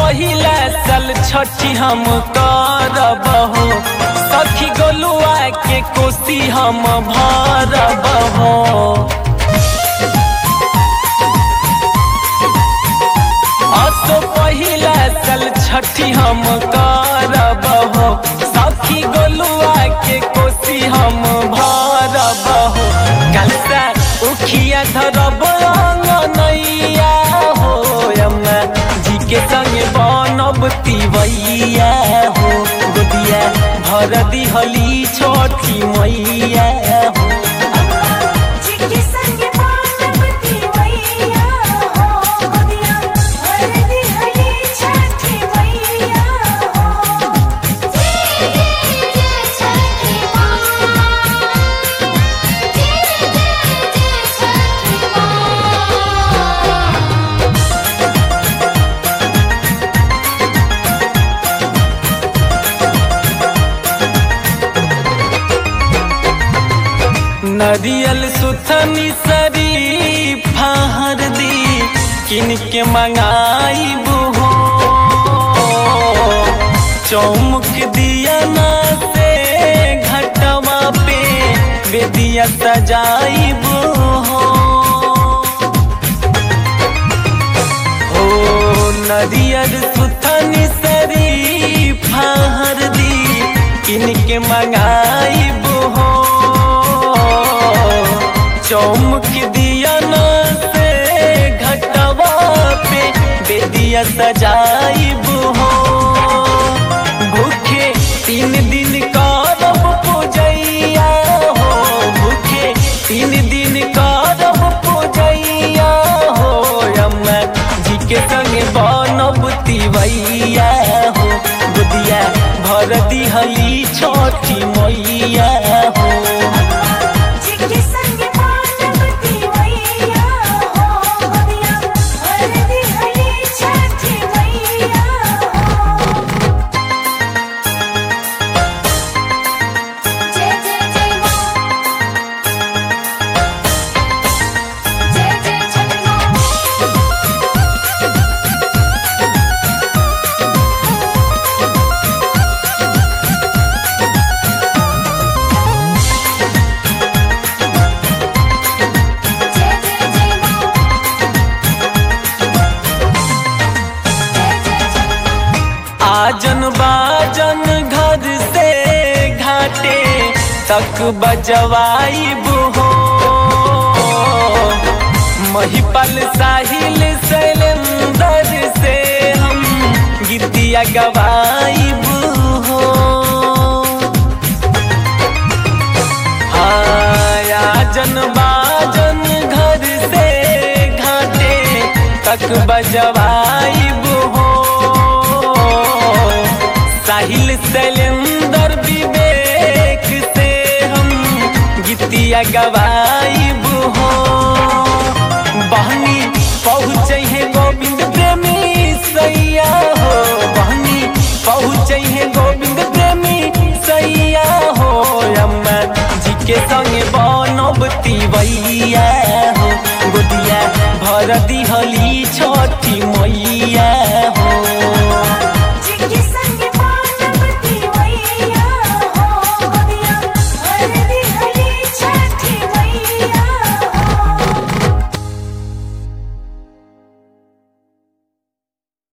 पहिला साल छठी हम करब हो सखी गोलुआ के कोसी हम भरब हो असो पहिला साल छठी हम करब हो सखी गोलुआ के कोसी हम भरब हो कलसा उखिया धरब अंगनैया हो अम्मा जी के संग बनब तिवैया हो गोदिया भर दिहली छठी मैया हो जिनके संग पार्वती मैया हो गोदिया भर दी हली छठी मैया हो जय जय जय छठी माँ जय जय जय छठी माँ नरियल सुथनी सरी फहर दी किन के मंगाई हो चौमुख दिया ना से घटवा पे बेदिया सजाई हो हो नदियर सुथनी सरी फहर दी किनके मंगाई हो चौमुख दिया न से घटवा पे बेदिया सजाई हो भूखे तीन दिन करब पूजैया हो भूखे तीन दिन करब पूजैया हो अम्मा जी के संग बनब तिवैया हो बुदिया भर दिहली छठी मैया हो जिनके संग पार्वती मैया हो गोदिया भर दी हली छठी मैया हो जय जय जय माँ जय जय छठी माँ जय जय जय माँ जय जय जय माँ आजन बाजन घर से घाटे तक बजवाई हो महिपल साहिल शैलेंदर से हम गीतिया गवाई हो आजन बाजन घर से घाटे तक बजवाई हो साहिल शैलेंदर विवेक से हम गीतिया गवाई हो बहनी पहुँचे है गोविंद प्रेमी सैया हो बहनी पहुँचे है गोविंद प्रेमी सैया हो अम्मा जी के संग बनब तिवैया हो गोदिया भर दिहली छठ